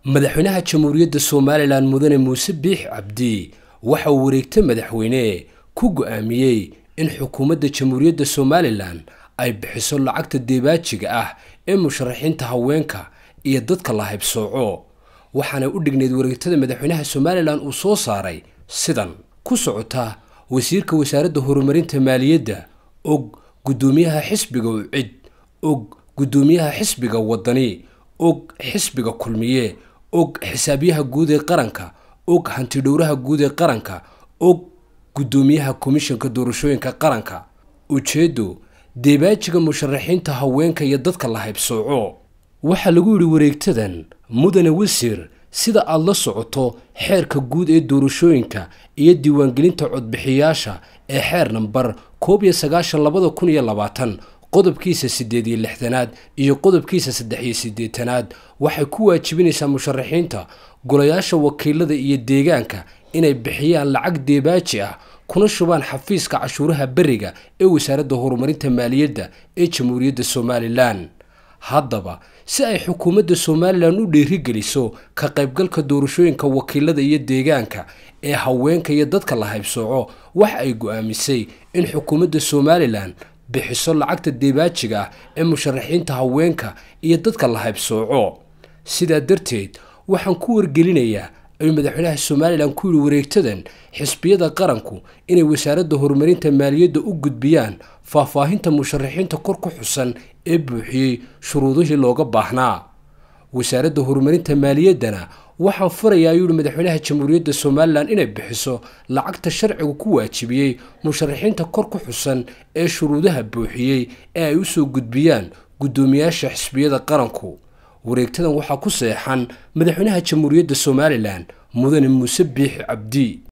madaxweynaha jamhuuriyadda somalilan mudane muuse biix cabdi waxa uu wareegta madaxweyne ku go-aamiyey in xukuumadda jamhuuriyadda somalilan ay bixiso lacagta deebaajiga ah ee musharaxiinta haweenka iyo dadka la haybsooco waxaana u dhignayd wareegtada madaxweynaha somalilan uu soo saaray sidan ku socota wasiirka wasaaradda horumarinta maaliyadda og guddoomiyaha xisbiga ucid og guddoomiyaha xisbiga wadani og xisbiga kulmiye og xisaabyaha guud ee qaranka og hantidhowraha guud ee qaranka og guddoomiyaha komishanka doorashooyinka qaranka ujeeddo deebaajiga musharaxiinta haweenka iyo dadka la haybsooco waxaa lagu yidhi wareegtadan mudane wasiir sida aad la socoto xeerka guud ee doorashooyinka iyo diiwaangelinta codbixiyaasha ee xeer nambar koob iyo sagaashan labada kun iyo labaatan qodobkiisa siddeed iyo lixdanaad iyo qodobkiisa saddex iyo siddeetanaad waxay ku waajibinaysaa musharaxiinta golayaasha wakiilada iyo deegaanka inay bixiyaan lacag deebaaji ah kuna shubaan xafiiska cashuuraha beriga ee wasaaradda horumarinta maaliyadda ee jamhuuriyadda somalilan haddaba si ay xukuumadda somalilan u dhiirigeliso ka qaybgalka doorashooyinka wakiilada iyo deegaanka ee haweenka iyo dadka la haybsooco waxa ay go-aamisay in xukuumadda somalilan bixiso lacagta deebaajiga ah ee musharaxiinta haweenka iyo dadka la haybsooco sidaa darteed waxaan ku wargelinayaa ayuu madaxweynaha somalilan ku yidhi wareegtadan xisbiyada qaranku inay wasaaradda horumarinta maaliyadda u gudbiyaan faahfaahinta musharaxiinta kor ku xusan ee buuxiyey shuruudihii looga baahnaa wasaaradda horumarinta maaliyaddana waxaan furayaa ayuu yihi madaxweynaha jamhuuriyadda somalilan inay bixiso lacagta sharcigu ku waajibiyey musharaxiinta kor ku xusan ee shuruudaha buuxiyey ee ay u soo gudbiyaan guddoomiyaasha xisbiyada qaranku wareegtadan waxaa ku seexan madaxweynaha jamhuuriyadda somalilan mudane muuse biix cabdi